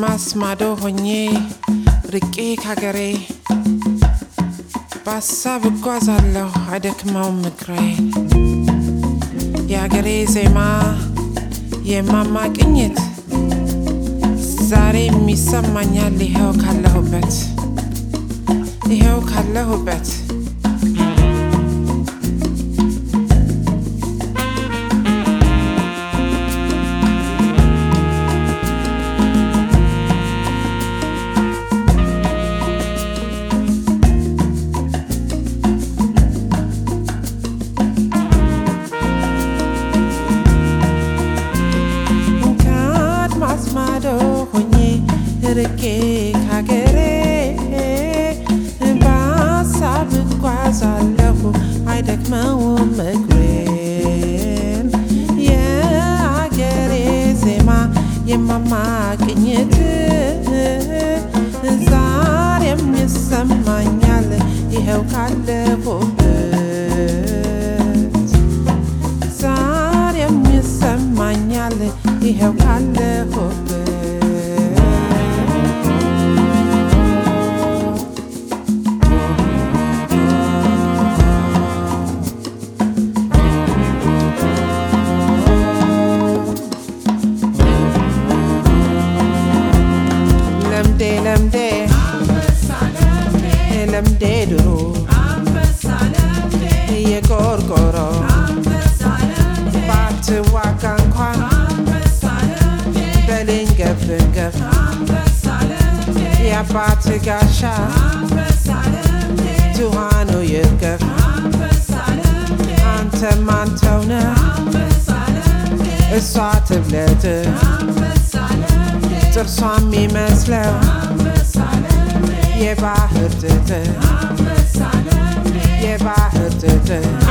ከአድማስ ማዶ ሆኜ ርቄ ካገሬ በሀሳብ እጓዛለሁ አይደክመውም እግሬ የአገሬ ዜማ የማማ ቅኝት ዛሬም ይሰማኛል ይኸው ካለሁበት ይኸው ካለሁበት ከአድማስ ማዶ ሆኜ ርቄ ካገሬ በሀሳብ እጓዛለሁ አይደክመውም እግሬን የአገሬ ዜማ የማማ ቅኝት ዛሬም ይሰማኛል ይኸው ካለሁበት ዛሬም ይሰማኛል ይኸው ካለሁበት ለምዴ ለምዴ ለምዴ ድሮ የቆርቆሮ ባትዋጋ እንኳን በልኝ ገፍ ገፍ የአባት ጋሻ ትኋኑ ይርገፍ አንተም አንተውነ እሷ ትብለት ጥርሷ የሚመስለው የባህር ጥጥ የባህር ጥጥ